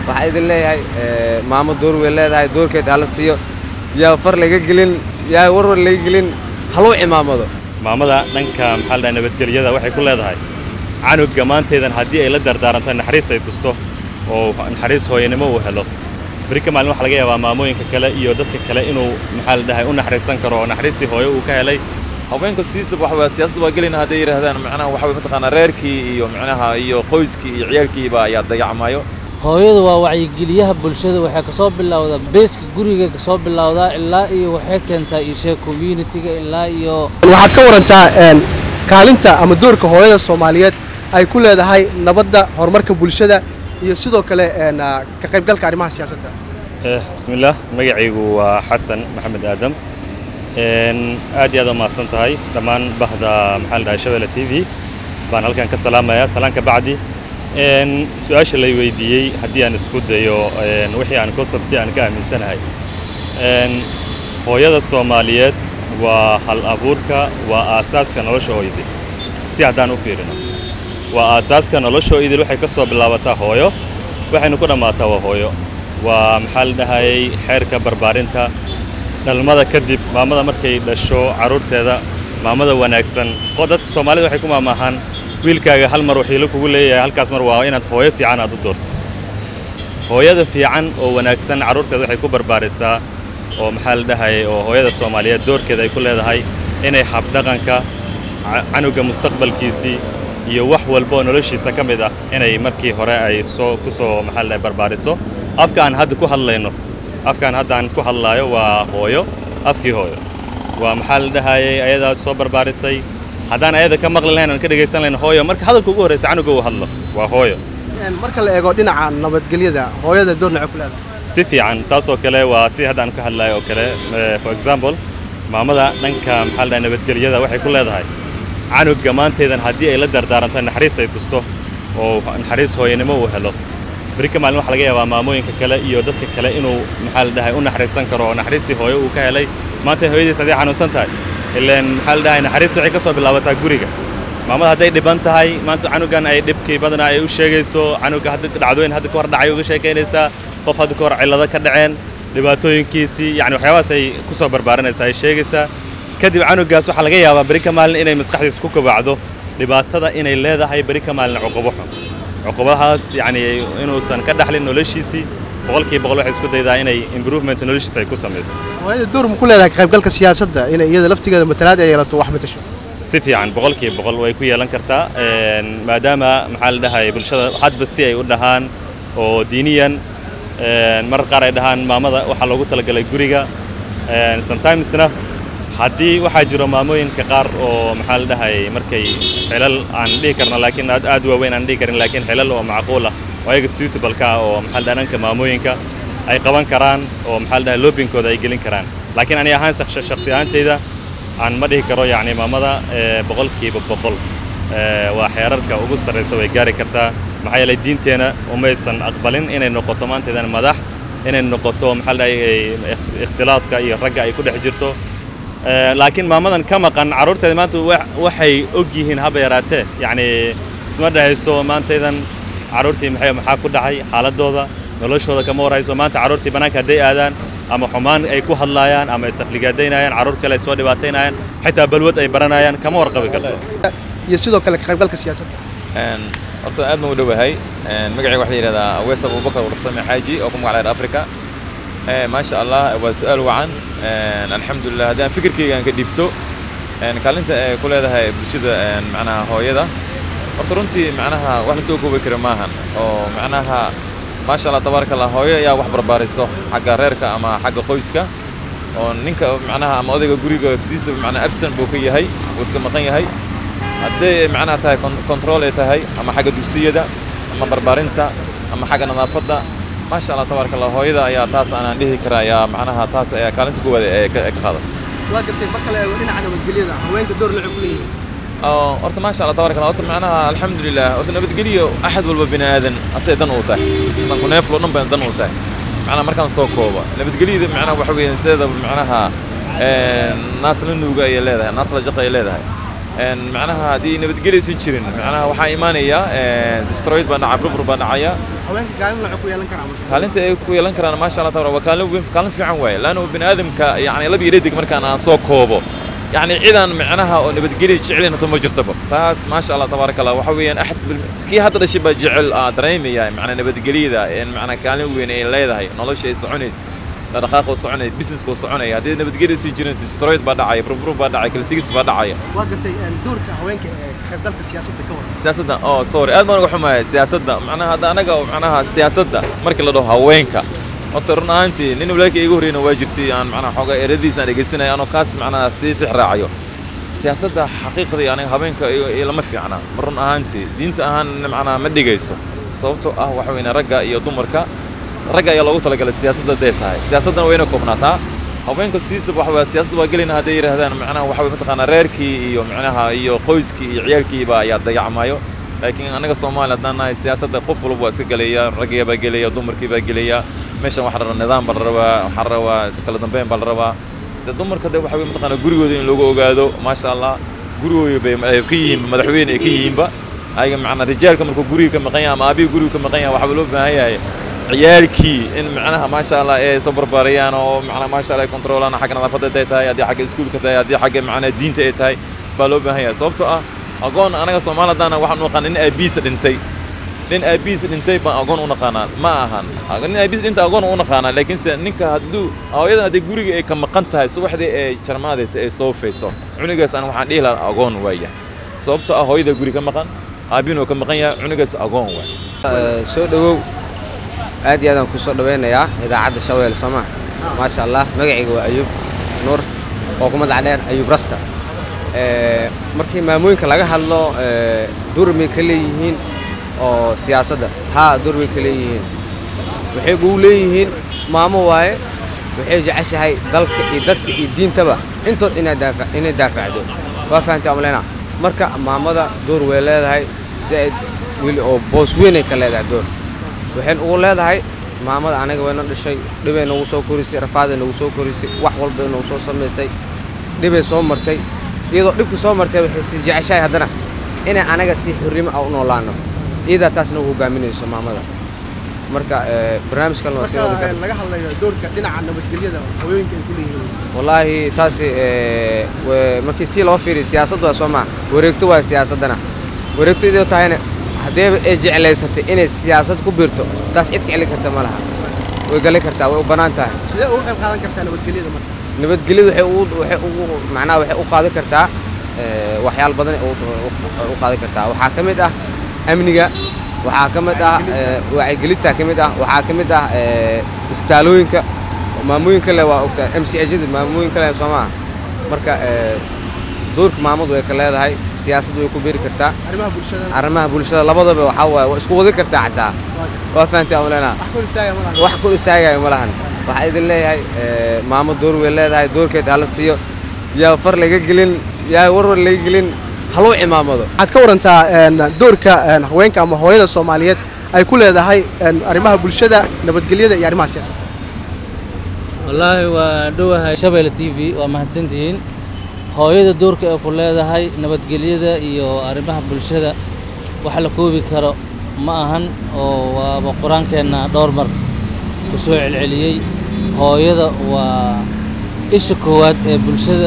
waxaa idin leeyahay maamo door way leedahay doorkeed hala siiyo yaa far laga gelin yaa warwar laga gelin haluu cimaamado maamada dhanka maxaa la dhahay nabadgelyada waxay ku leedahay canugga maantaydan haddii ay la dardaaranto naxariis ay tusto oo naxariis hooyanimo uu helo beri ka maalin waxa laga yaabaa maamooyinka kale iyo dadka kale inuu maxaa la dhahay u naxariisan karo oo naxariistii hooyo uu ka helay haweenka siisa waxa siyaasadda waa gelayna hadday yidhaahdaan macnaha waxa way mataqaanaa reerkii iyo macnaha iyo qoyskii iyo ciyaalkiiba ayaa dayacmayo hooyadu waa wacyigeliyaha bulshada waxay kasoo bilowdaa beeska guriga kasoo bilowdaa ilaa iyo waxay keentaa ishe communitiga ilaa iyo waxaad ka warantaa kaalinta ama doorka hooyada soomaaliyeed ay ku leedahay nabadda horumarka bulshada iyo sidoo kale ka qaybgalka arrimaha siyaasadda bismillaah magacaygu waa xasan maxamed aadam aad iyo aad u mahadsan tahay dhammaan bahda maxaa la dhahay shabelle t v baan halkan ka salaamayaa salaan ka bacdi su-aasha lay weydiiyey haddii aan isku dayo wixii aan konsabti aan ka aaminsanahay hooyada soomaaliyeed waa hal abuurka waa aasaaska nolosha hooyadii si haddaan u fiirino waa aasaaska nolosha hooyadii waxay ka soo bilaabataa hooyo waxaynu ku dhammaataa waa hooyo waa maxaa la dhahayay xeerka barbaarinta dhalmada kadib maamada markay dhasho carruurteeda maamada wanaagsan oo dadka soomaalida waxay ku maamaahaan wiilkaaga hal mar waxiilo kugu leeyahay halkaas mar waa inaad hooyo fiican aad u doorto hooyada fiican oo wanaagsan carruurteeda waxay ku barbaarisaa oo maxaa la dhahayay oo hooyada soomaaliyeed doorkeeda ay ku leedahay inay habdhaqanka canugga mustaqbalkiisii iyo wax walba oo noloshiisa ka mid ah inay markii hore ay soo ku soo maxaa la dhahay barbaariso afka aan hadda ku hadlayno afkaan hadda aan ku hadlaayo waa hooyo afkii hooyo waa maxaa la dhahayay ayadaa soo barbaarisay haddaan ayada ka maqli lahayn aan ka dhegaysan lahayn hooyo marka hadalka ugu horraysa canuga uu hadlo waa hooyo marka la eego dhinaca nabadgelyada hooyada door nacay ku leedahay si fiican taasoo kale waa si haddaan ka hadlayo oo kale for example maamada dhanka maxaa la dhahay nabadgelyada waxay ku leedahay canugga maantaydan haddii ay la dardaaranto naxariis ay tusto oo naxariis hooyanimo uu helo beri ka maalin waxa laga yaabaa maamooyinka kale iyo dadka kale inuu maxaa la dhahay u naxariisan karo oo naxariistii hooyo uu ka helay maanta hooyadiis hadday xanuunsan tahay ilaan maxaa la dhahay naxariista waxay ka soo bilaabataa guriga maamada hadday dhiban tahay maanta canugan ay dhibkii badanaa ay u sheegayso canugga hadda dhacdooyin hadda ka hor dhacay uga sheekaynaysaa qof hadda ka hor cillado ka dhaceen dhibaatooyinkiisii yacni waxyaabahaas ay ku soo barbaarinaysaa ay sheegaysaa kadib canuggaas waxaa laga yaabaa beri ka maalin inay maskaxdiisa ku kobacdo dhibaatada inay leedahay beri ka maalin cuqubo xun cuqubahaas yacni inuusan ka dhaxlin noloshiisii boqolkiiba boqol waxay isku daydaa inay improvement noloshiisa ay ku samayso hooyada door ma ku leedahay ka qaybgalka siyaasadda inay iyada laftigeeda matalaad ay yeelato wax matasho si fiican boqolkiiba boqol way ku yeelan kartaa maadaama maxaa la dhahay bulshada hadba si ay u dhahaan oo diiniyan marar qaar ay dhahaan maamada waxaa loogu talagalay guriga sometimesna haddii waxaa jiro maamooyinka qaar oo maxaa la dhahay markay xilal aan dhihi karno laakiin aad aad waaweyn aan dhihi karin laakiin xilal oo macquul ah oo ayaga suitable-ka ah oo maxaa la dhahay dhanka maamooyinka ay qaban karaan oo maxaa la dhahay loobinkooda ay gelin karaan laakiin ani ahaan shakhsi ahaantayda aan ma dhihi karo yacni maamada boqolkiiba boqol waa xeerarka ugu sarraysa way gaari kartaa maxaa yeelay diinteenna umaysan aqbalin inay noqoto maanteedan madax inay noqoto maxaa la dhahay ikhtilaadka iyo ragga ay ku dhex jirto laakiin maamadan ka maqan carruurteeda maanta waxay og yihiin haba yaraatee yacni isma dhahayso maantaydan carruurtii maxay maxaa ku dhacay xaaladooda noloshooda kama warhayso maanta carruurtii bannaanka hadday aadaan ama xumaan ay ku hadlaayaan ama isafligaadaynayaan carruur kale ay soo dhibaataynayaan xitaa balwad ay baranayaan kama warqabi karto iyo sidoo kale ka qaybgalka siyaasadda horta aad baan u dhowahay magacayga waxaa la yidhahdaa awees abubakar warsame xaaji oo ku magac dheer africa maasha allah waa su-aal wacan alxamdulilah haddii aan fikirkayga aan ka dhiibto kaalinta ay ku leedahay bulshada macnaha hooyada horta runtii macnaha wax la soo koobi kara maahan oo macnaha maasha allah tabaaraka allah hooyo ayaa wax barbaariso xagga reerka ama xagga qoyska oo ninka macnaha ama odayga guriga siisa macnaha absent buu ka yahay wuu iska maqan yahay hadday macnaha tahay control ay tahay ama xagga dugsiyada ama barbaarinta ama xagga nadaafadda maasha allah tabaaraka allah hooyada ayaa taas aanaan dhihi karaa ayaa macnaha taas ayaa kaalinta kuwaada ee ka qaadatay waa gartay marka la eego dhinaca nabadgelyada haweenka door nacay ku leeyihiin horta maasha allah tabaaraka allah horta macnaha alxamdulilah horta nabadgelyo axad walba bini aadan asay dan uu tahay sanku neeflo dhan bay dan uu tahay macnaha markaan soo kooba nabadgelyada macnaha waxa weeyaan sideeda macnaha naas la nuuga ayay leedahay naas la jaqa ayay leedahay een macnaha haddii nabadgelaysan jirin macnaha waxaa imaanaya een destroyed baa dhacay burbur baa dhacaya haweenka kaalin waxay ku yeelan karaan marka kaalinta ay ku yeelan karaan maasha allah tabarak waa kaalin weyn kaalin fiican waaye laanna bini aadamka yacni laba iyo dhadig markaan aan soo koobo yacni cidan macnaha oo nabadgelya jecelina to ma jirtaba taas maasha allah tabaaraka allah waxa weeyaan axad bil- kii hadda dhashay baa jecel aa dareemaya macnaa nabadgelyada in macnaa kaalin weyn ay leedahay nolosha ay soconaysa dhaqdhaqaaqa uu soconaya businesska uu soconaya haddii nabadgelya sii jirin destroyed baa dhacaya burbur baa dhacaya kala tegis baa dhacaya waa gartay een, doorka haweenka ee ka qaybgalka siyaasadda ka waran siyaasadda oh sorry aad baan uga xumahay siyaasadda macnaha hadda anaga oo macnaha siyaasadda markii la dhaho haweenka horta run ahaantii nin walaalkii igu horreyna waa jirtay aan macnaha xoogaa eradiisa aan dhegeysanaya anoo kaas macnaha sii tix raacayo siyaasadda xaqiiqdii aniga haweenka iyo iyo lama fiicna ma run ahaantii diinta ahaan macnaha ma dhigayso sababtoo ah waxa weyn ragga iyo dumarka ragga ayaa loogu talagalay siyaasadda haday tahay siyaasaddana wayna koobnaataa haweenka sidiisaba waxa weeye siyaasadda waa gelayna hadday yidhaahdaan macnaha waxa weye mataqaanaa reerkii iyo macnaha iyo qoyskii iyo ciyaalkiiba ayaa dayacmayo laakiin anaga soomaali haddaan nahay siyaasadda qof walba waa iska gelaya raggiya baa gelaya dumarkii baa gelaya meeshan waxaa la rabaa nidaam baa la rabaa waxaa la rabaa kala dambeyn baa la rabaa de dumarka de waxa weye mataqaanaa gurigooda in loogu ogaado maasha allah gurigooda bay ay ka yihiin madaxweyne ay ka yihiinba ayaga macnaa rijaalka markuu guriga ka maqan yahay ama aabihii guriga ka maqan yahay waxaa loo baahan yahay ciyaalkii in macnaha maasha allah ay soo barbaariyaan oo macnaha maasha allah ay kontroolaan xagga nadaafadda haday tahay haddii xagga iskuulka tahay haddii xagga macnaha diinta ay tahay baa loo baahan yahay sababtoo ah agoon anaga soomaali haddaana waxaan u naqaan nin aabihiisa dhintay nin aabihiisa dhintay baan agoon u naqaanaa ma ahan nin aabihiisa dhintay agoon u naqaanaa laakiinse ninka hadduu hooyadan haddii guriga ay ka maqan tahay subaxdii ay jarmaadaysa ay soofayso cunigaas aan waxaan dhihi lahaa agoon waaya sababtoo ah hooyada guri ka maqan aabihin oo ka maqan yahay cunigaas agoon waay Eh, soo dhowow aad iyo aadaan ku soo dhowaynayaa idaacadda shaweel soo maa maasha allah magacayga waa ayuub nuur oo ku magac dheer ayuub rasta Eh, markii maamooyinka laga hadlo eh, dur may ka leeyihiin oo siyaasadda haa dur may ka leeyihiin waxay ugu leeyihiin maamo waaye waxay jeceshahay dalka iyo dadka iyo diintaba intood inay daafa inay daafacdo waa fahamtay amlena marka maamada door way leedahay zaaid weli oo boos weynay ka leedahay door waxayn ugu leedahay maamada anaga wayna dhashay dhibay nagu soo korisay rafaaday nagu soo korisay wax walba nagu soo samaysay dhibay soo martay iyadoo dhibku soo martay waxay si jeceshahay haddana inay anaga si xurrimo ah u noolaano iyadaa taas nagu hogaaminayso maamada marka eh, barnaamijkan waa sii wadi marka kara een, laga hadlayo doorka dhinaca nabadgelyada haweenka ay ku leeyihiin wallaahi taasi eh, wa- markii si loo fiiriyo siyaasaddu waa soo maa wareegto waa siyaasaddana wareegto idoo tahayna haddeeba ay jeclaysatay inay siyaasad ku biirto taas cid ka celin karta ma laha way gali kartaa way u bannaan tahay sidee uga qayb qaadan kartaa nabadgelyada marka nabadgelyadu waxay ugu waxay ugu macnaha waxay u qaadan kartaa eh, waxyaalo badan ay u- u- u qaadan kartaa waxaa ka mid ah amniga waxaa ka mid ah eh, wacyigelinta ka mid ah waxaa ka mid ah eh, isbitaalooyinka maamooyinka le waa ogtaa m c ajada maamooyinka le soo maaha marka eh, doorka maamadu way ka leedahay siyaasaddu way ku beeri kartaa arrimaha bulshada arrimaha bulshada labadaba waxaa waaye waa isku wadi kartaa xataa waa fahamtay amlena wax kor istaaga ma laha wax kor istaagayo ma lahan waxaa idin leeyahay eh, maamo door way leedahay doorkeed hala siiyo yaa far laga gelin yaa warwar laga gelin haluu cimaamado waxaad ka warantaa een, doorka een, haweenka ama hooyada soomaaliyeed ay ku leedahay een, arrimaha bulshada nabadgelyada iyo arrimaha siyaasadda wallaahi waa dhowahay shabeelle t v waa mahadsantihiin hooyada doorka ay ku leedahay nabadgelyada iyo arrimaha bulshada wax la koobi karo ma ahan oo waaba qur-aankeenna dhowr mar ku soo celceliyey hooyada waa isha koowaad ee bulshada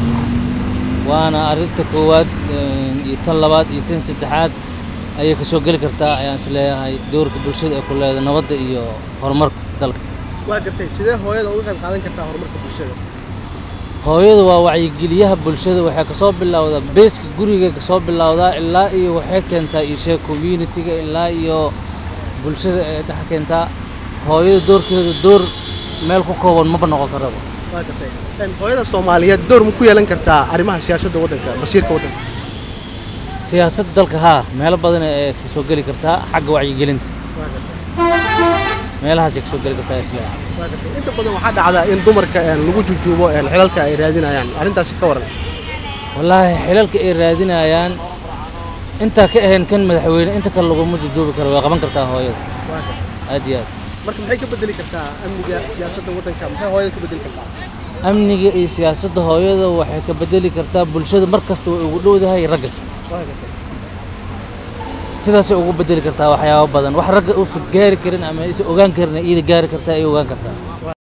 waana arrinta koowaad een, iyo tan labaad iyo tan saddexaad ayay ka soo geli kartaa ayaan is leeyahay doorka bulshada ay ku leedahay nabadda iyo horumarka dalka waa gartay sidee hooyada uga qayb qaadan kartaa horumarka bulshada hooyadu waa wacyigeliyaha bulshada waxay kasoo bilowdaa beeska guriga kasoo bilowdaa ilaa iyo waxay keentaa ishee communitiga ilaa iyo bulshada ay dhex keentaa hooyada doorkeeda door meel ku kooban maba noqon karaba waa gartay een, hooyada soomaaliyeed door ma ku yeelan kartaa arrimaha siyaasadda waddanka masiirka waddanka siyaasadda dalka haa meelo badan ay kasoo geli kartaa xagga wacyigelinta waa gartay meelahaasay kasoo geli kartaa isleeyahay waa gartay inta badan waxaa dhacda in dumarka een, lagu jujuubo een, xilalka ay raadinayaan arrintaasi ka waran wallaahi xilalka ay raadinayaan intaa ka ahayn kan madaxweyne inta kale laguma jujuubi karo way qaban kartaa hooyada waa gartay aad iyo aad marka maxay ka bedeli kartaa amniga siyaasadda waddanka maxay hooyada ka bedeli kartaa amniga iyo siyaasadda hooyada waxay ka bedeli kartaa bulshada mar kasta way ugu dhowdahay ragga Waa gartay. sidaasay ugu bedeli kartaa waxyaabo badan wax ragga uusan gaari karin ama aysan ogaan karin iyada gaari kartaa ay ogaan kartaa